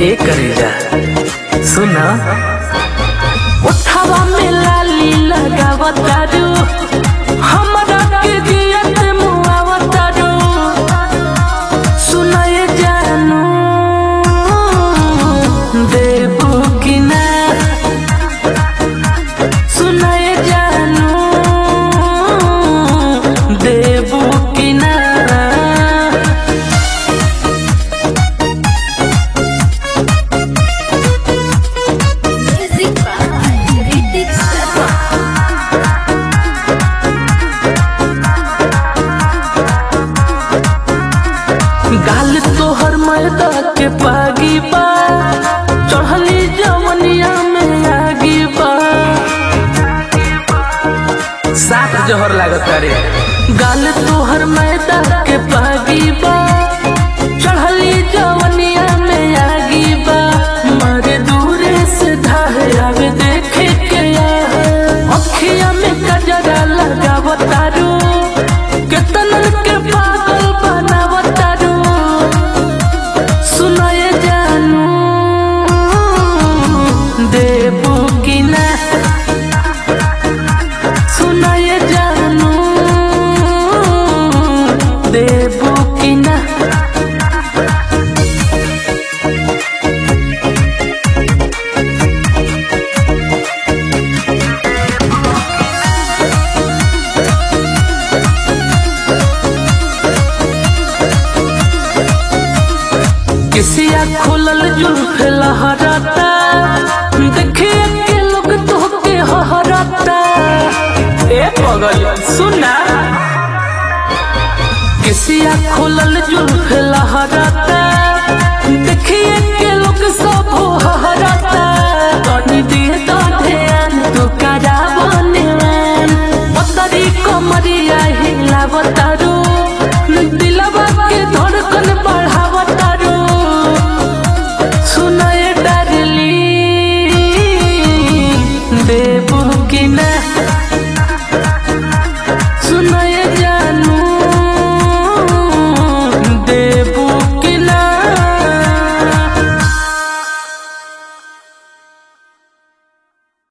ए करेजा सुना उठावा में लाली लगावतारू हमरा के दियत मुआवतारू सुनाए जानू देबू कि ना सुनाए जानू देबू कि ना Music by Ritik Sarma. गाल तोहर मैदा के पागी बा चढ़ली जवनिया में आगी बा साफ जहर लागत रे गाल तोहर मैदा के पागी बा चढ़ली जवनिया में आगी बा मारे दूरे से धाहे आवे देखे के अखिया में कजरा लगावतारू केतन के पागल बनावतारू सुनाए जानू देबू कि ना सुनाए जानू देबू कि ना किसिया खुलल जुल्फ लहराता देखे के लोग तोहके हहराता ए पगल सुना किसिया खुलल जुल्फ